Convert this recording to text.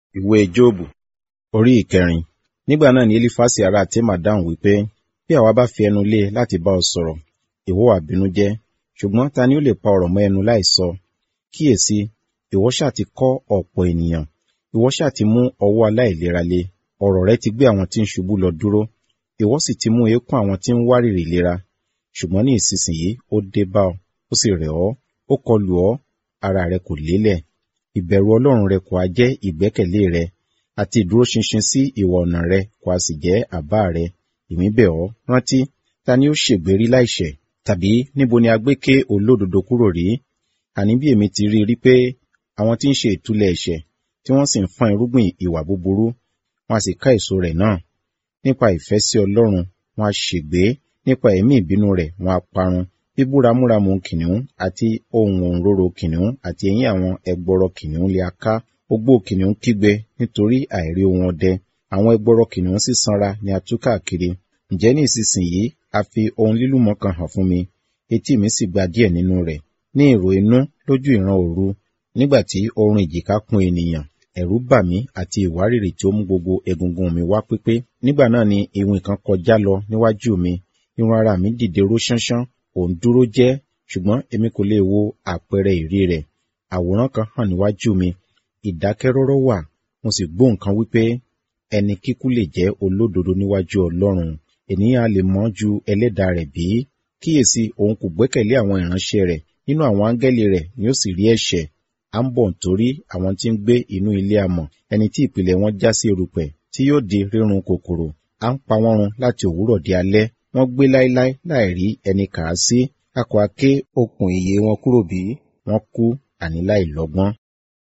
Ìwé Jóòbù orí ìkẹrin. Nígbà náà ni Elifasi ará Tema dáhùn wípé, bí àwa bá fi ẹnu lé e láti bá ọ sọ̀rọ̀, ìwọ wá bínú jẹ́. Ṣùgbọ́n ta ni ó lè pa ọ̀rọ̀ mọ́ ẹnu láìsọ? Kíyèsi, ìwọ ṣáà ti kọ́ ọ̀pọ̀ ènìyàn, ìwọ ṣáà ti mú ọwọ́ aláìlera le. Ọ̀rọ̀ rẹ ti gbé àwọn tí ń ṣubú lọ dúró, ìwọ sì ti mú eékún àwọn tí ń wárìrì ìlera. Ṣùgbọ́n ní ìsinsìnyí ó dé bá ọ, ó sì rẹ̀ ọ́, ó kọlù ọ́, ara rẹ kò lélẹ̀. Ìbẹ̀rù Ọlọ́run rẹ kò ha jẹ́ ìgbẹ́kẹ̀lé rẹ, àti ìdúróṣinṣin sí ìwà ọ̀nà rẹ kò ha sì jẹ́ àbá rẹ. Èmi bẹ̀ ọ́, rántí, ta ni ó ṣègbérí láìṣẹ̀? Tàbí níbo ni a gbé ké olódodo kúrò rí? Àní bí èmi ti rí i rí pé àwọn tí ń ṣe ìtúlẹ̀ ẹ̀ṣẹ̀, tí wọ́n sì ń fọ́n irúgbìn ìwà búburú, wọn a sì ká èso rẹ̀ náà. Nípa ìfẹ́ sí Ọlọ́run, wọn a ṣègbé, nípa ẹ̀mí ìbínú rẹ̀ wọn a parun. Bíbúramúramù kìnìún àti ohùn òǹrorò kìnìún àti eyín àwọn ẹgbọrọ kìnìún lè a ká. Ogbó kìnìún kígbe nítorí àìrí ohun ọdẹ. Àwọn ẹgbọrọ kìnìún sísanra ni a tú káàkiri. Ǹjẹ́ ní ìsinsìnyí a fi ohun lílùmọ́ kan hàn fún mi, etí mi sì gba díẹ̀ nínú rẹ̀. Ní ìró inú lójú ìran òru, nígbà tí oorun ìjìká kún ènìyàn, ẹ̀rù bà mí àti ìwárìrì tí ó mú gbogbo egungun mi wá pípé. Nígbà náà ni iwin kan kọjá lọ níwájú mi, irun ara mi dìde ró ṣánṣán, òun dúró jẹ́, ṣùgbọ́n èmi kò lè wo àpẹẹrẹ ìrí rẹ̀. Àwòrán kan hàn níwájú mi, ìdákẹ́rọ́rọ́ wà, mo sì gbọ́ nǹkan wípé, ẹni kíkú lè jẹ́ olódodo níwájú Ọlọ́run, ènìyàn a lè mọ̀ ju ẹlẹ́dàá rẹ̀ bí? Kíyèsi, òun kò gbẹ́kẹ̀lé àwọn ìránṣẹ́ rẹ̀, nínú àwọn áńgẹ́lì rẹ̀ ni ó sì rí ẹ̀ṣẹ̀. À ń bọ̀ nítorí àwọn tí ń gbé inú ilé amọ̀, ẹni tí ìpìlẹ̀ wọn já sí erùpẹ̀, tí yóò di rírun kòkòrò. À ń pa wọ́n run láti òwúrọ̀ di alẹ́, wọ́n gbé láéláé láì rí ẹni kà á sí. A kò ha ké okùn ìyè wọn kúrò bí? Wọ́n kú àní láì lọ́gbọ́n.